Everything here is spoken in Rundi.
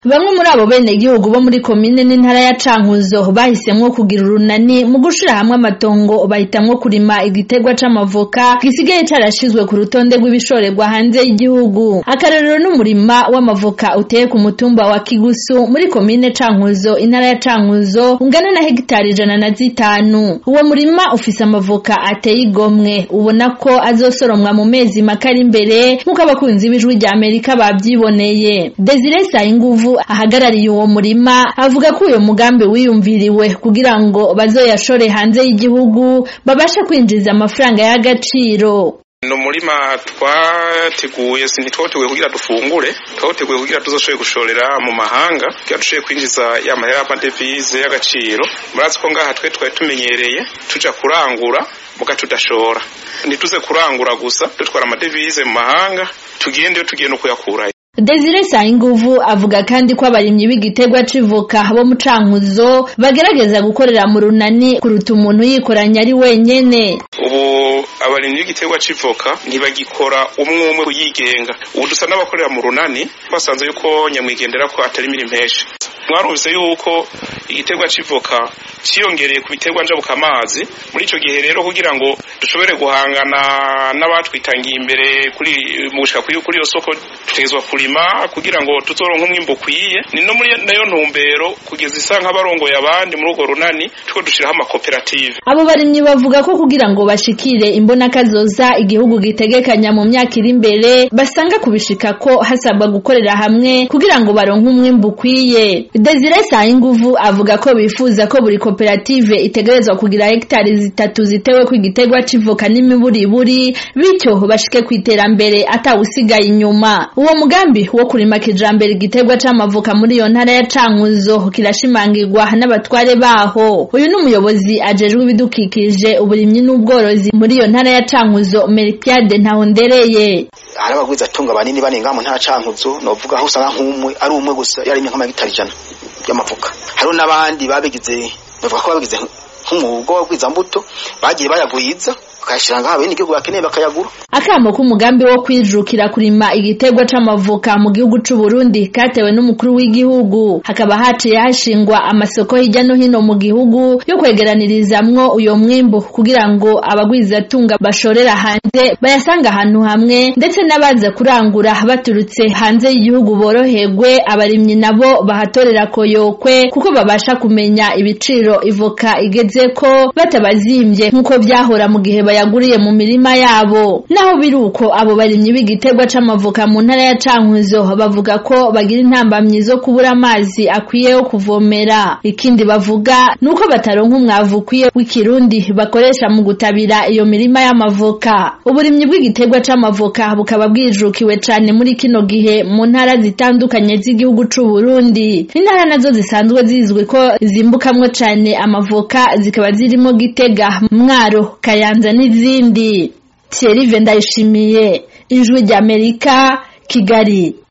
Bamwe muri abo benegihugu bo muri komine n'intara ya Cankuzo bahisemwo kugira urunani mu gushira hamwe amatongo bahitamwo kurima igiterwa c'amavoka gisigaye carashizwe ku rutonde rw'ibishorerwa hanze y'igihugu. Akarorero n'umurima w'amavoka uteye ku mutumba wa Kigusu muri komine Cankuzo intara ya Cankuzo ungana na hegitari ijana na zitanu. Uwo murima ufise amavoka ateye igomwe ubona ko azosoromwa mu mezi make ari imbere nk'uko abakunzi b'ijwi rya Amerika bavyiboneye. Desire Sayinguvu ahagarariye uwo murima avuga ko uyo mugambi wiyumviriwe kugira ngo bazoyashore hanze y'igihugu babashe kwinjiza amafaranga y'agaciro. ni umurima twateguye ntitwateguye kugira dufungure twateguye kugira tuzoshobore gushorera mu mahanga kugira dushobore kwinjiza ya mahera y'amadevize y'agaciro murazi ko ngaha twe twari tumenyereye tuja kurangura muga tudashora ntituze kurangura gusa dutwara amadevize mu mahanga tugende iyo tugiye no kuyakurayo Desire Sayinguvu avuga kandi ko abarimyi b'igiterwa c'ivoka bo mu Cankuzo bagerageza gukorera mu runani kuruta umuntu yikoranya ari wenyene. ubu abarimyi b'igiterwa c'ivoka ntibagikora umwe umwe kuyigenga ubu dusa n'abakorera mu runani twasanze yuko nyamwigendera ko atari imirimo impesha mwarumvise yuko igiterwa c'ivoka ciyongereye ku biterwa njabuka amazi muri ico gihe rero kugira ngo dushobore guhangana n'abatwitangiye imbere kuri mu gushika kuri kuri iyo soko dutegerezwa kurima kugira ngo tuzoronke umwimbo ukwiye ni no muri nayo ntumbero kugeza isa nk'abarongoye abandi muri urwo runani tuko dushiraho amakoperative Abo barimyi bavuga ko kugira ngo bashikire imbona kazoza igihugu gitegekanya mu myaka iri imbere basanga kubishika ko hasabwa gukorera hamwe kugira ngo baronke umwimbu ukwiye. Desire Sayinguvu avuga ko bifuza ko buri koperative itegerezwa kugira hegitari zitatu zitewe ku igiterwa c'ivoka n'imiburiburi bityo bashike ku iterambere atawusigaye inyuma. Uwo mugambi wo kurima kijambere igiterwa c'amavoka muri iyo ntara ya Cankuzo kirashimangirwa n'abatware baho. Uyu ni umuyobozi ajejwe ibidukikije uburimyi n'ubworozi muri iyo ntara ya Cankuzo Melchiade Ntahondereye. hari abagwiza atunga banini banenga mu ntara cankuzo novuga aho usanga nk'umwe ari umwe gusa yarimye nk'amagitari ijana y'amavuka hariho n'abandi babigize bavuga ko babigize nk'umwuga w'abagwizambuto bagiye bayagwiza bakayashira ngaho bene igihugu bakeneye bakayagura Akamo k'umugambi wo kwijukira kurima igiterwa c'amavoka mu gihugu c'u Burundi katewe n'umukuru w'igihugu hakaba haciye hashingwa amasoko hirya no hino mu gihugu yo kwegeranirizamwo uyo mwimbu kugira ngo abagwizatunga bashorera hanze bayasanga ahantu hamwe ndetse n'abaza kurangura baturutse hanze y'igihugu boroherwe abarimyi nabo bahatorera koyokwe kuko babasha kumenya ibiciro ivoka igezeko batabazimvye nk'uko vyahora mu gihe bayaguriye mu mirima yabo naho biruko abo barimyi b'igiterwa c'amavoka mu ntara ya Cankuzo bavuga ko bagira intambamyi zo kubura amazi akwiye yo kuvomera ikindi bavuga nuko bataronka umwavu ukwiye w'ikirundi bakoresha mu gutabira iyo mirima y'amavoka uburimyi bw'igiterwa c'amavoka bukaba bwijukiwe cane muri kino gihe mu ntara zitandukanye z'igihugu c'u Burundi intara nazo zisanzwe zizwi ko zimbukamwo cane amavoka zikaba zirimo Gitega Mwaro Kayanza n'izindi Thierry Vendayishimiye ijwi ry'Amerika Kigali